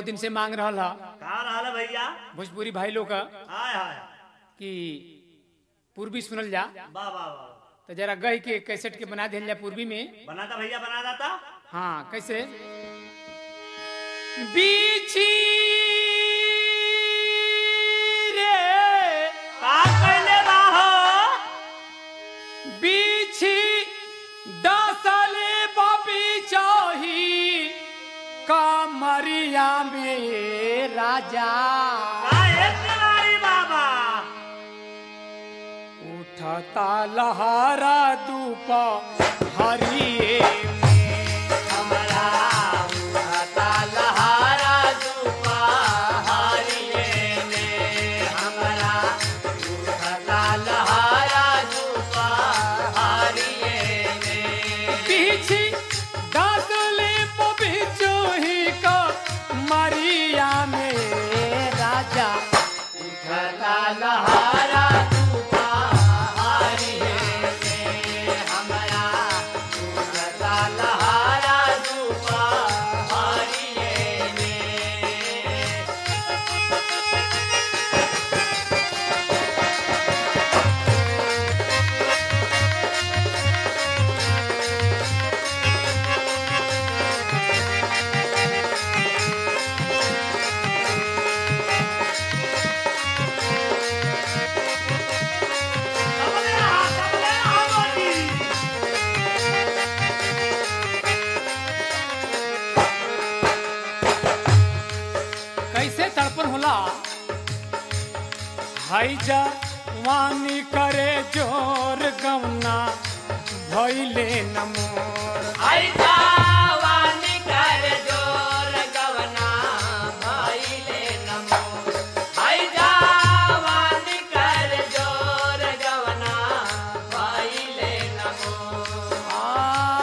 बहुत दिन से मांग रहा हा कहा रहा भैया भोजपुरी भाई लोग का हाय हाय कि पूर्वी सुनल जा वाह वाह वाह तो जरा गई के कैसेट के बना दिया जा पूर्वी में बनाता भैया बना दाता हाँ कैसे बीची रे का कैले बाहो बीची दसले बबी चाही कमरिया में राजा का एक नारी बाबा उठता लहरा धूप हरिए हमरा उठता लहारा दुपा हरिये में हमरा उठता लहारा दुपा हरिये में पीछी दसले बबी चाही कमरिया में राजा उठता लहारा दुपा हरिये में हमरा उठता लहारा दुपा हरिये में सबले आ सबले आ मोदी कैसे तड़पन होला हाई जा वानी करे जोर गवना भैले नमोर आई जावानी कर जोर गवना भाईले नमो आई जावानी कर जोर गवना भाईले नमो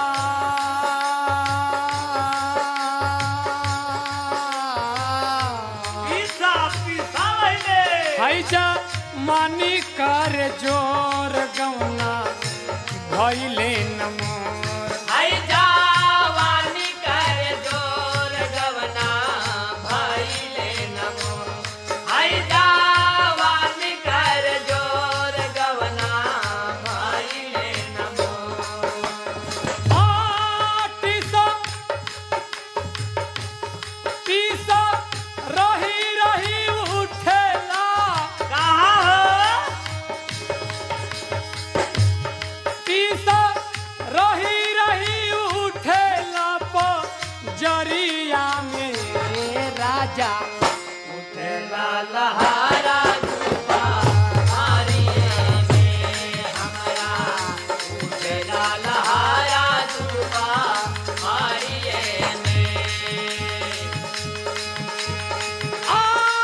पीसा पीसा भइले हाई जा मानी करे जोर गवना भैले नमोर आई जावानी कर जोर गवना भाईले नमो आई जावानी कर जोर गवना भाईले नमो आटिसा पीसा रही रही उठेला कहाँ हो पीसा रही रही उठेला जरिया में राजा उठेला लहारा धूपा हारिये में हमरा उठेला लहारा धूपा हारिये में आ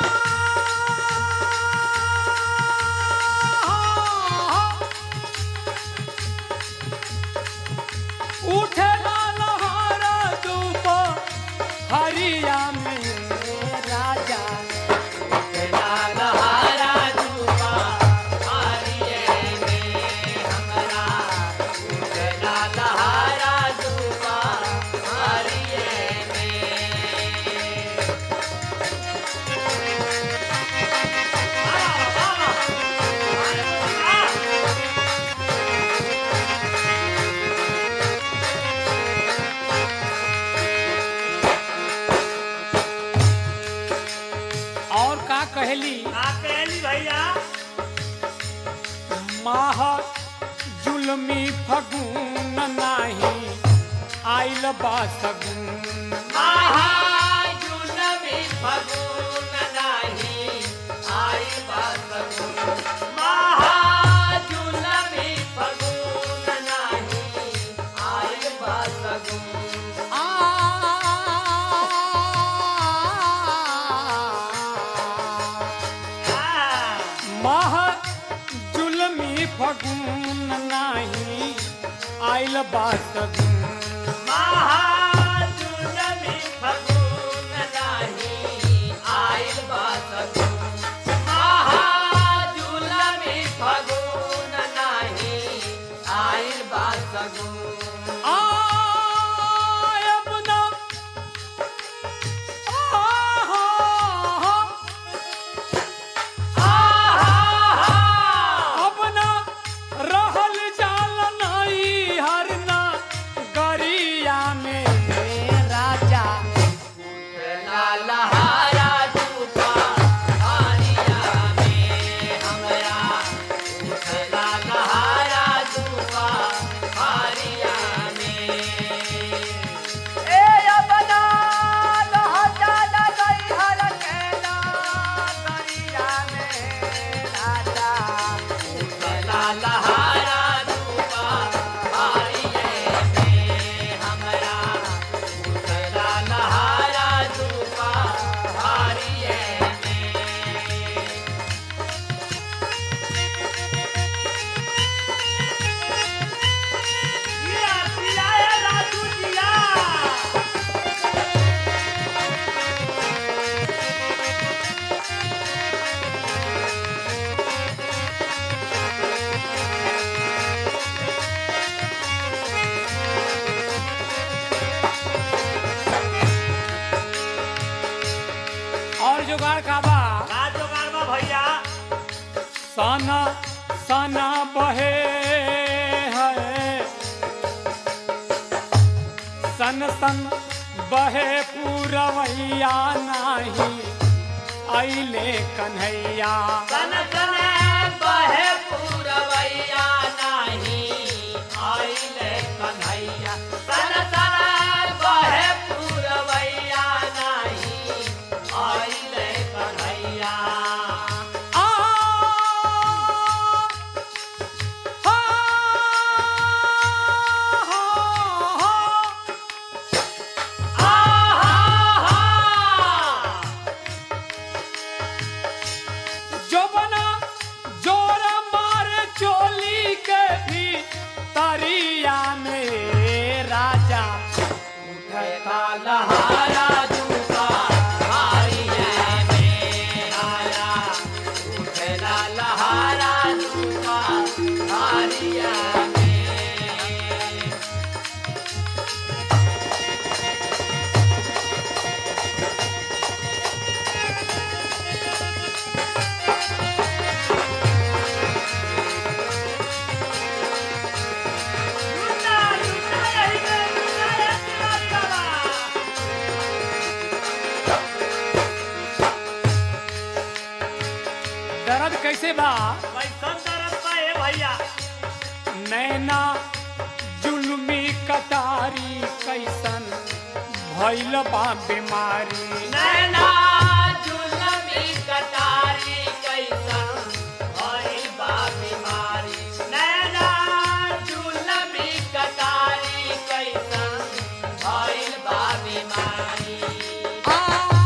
उठेला लहरा धूप हरिया में राजा उठेला लहारा धूपा हारिये में हमरा उठेला लहारा धूपा हारिये में और का कहली का कहली भैया माह जुलमी फगुन नाही आइल बा सगुन महाजुलमी फगुन नाही आई बासगुन महाजुलमी फगुन नाही आई बासगुन आ माह जुलमी फगुन नाही आइल बा सगुन महाजुलमी फगुन नाही आई बासगुन महाजुलमी फगुन नाही आई बासगुन आयब ना आह का बा का जोगार बा भैया सना सना बहे है सन सन बहे पूरवैया नाही आइले कन्हैया सन सन बहे पूरवैया नाही आइले कन्हैया सन सन बहे पूरवैया नाही आइले कन्हैया आ हा हा जोबना जोर मारे चोली के भी तरिया में राजा उठता लहारा जूता हारिया में आया उठला लहारा जूता हारिया में लूटा लूटा यही में लूटा ये तिवारी बाबा दर्द कैसे बा कैसन दर्द बा ए भैया नैना जुल्मी कटारी कैसन भैल बा बीमारी नैना जुलमी कटारी कैसन भइल बा बीमारी नैना जुलमी कटारी कैसन भइल बा बीमारी आ,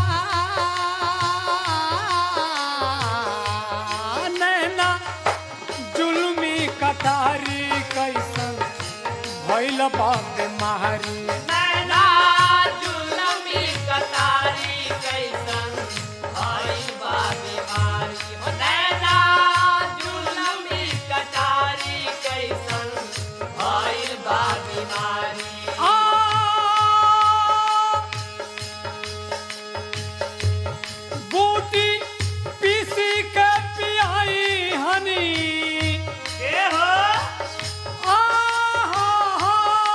नैना जुल्मी कटारी कैसन भैल बा बीमारी नैना जुलमी कटारी कैसन भइल बा बीमारी हो नैना जुलमी कटारी कैसन भइल बा बीमारी आ बूटी पीसी के पियाई हनी के हो आ हा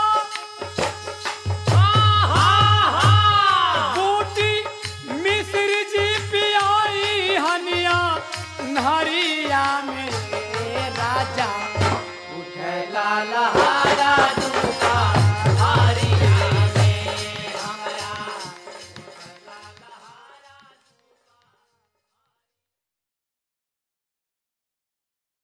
हा बूटी मिश्र जी पियाई हनिया नहरिया में राजा उठला लहा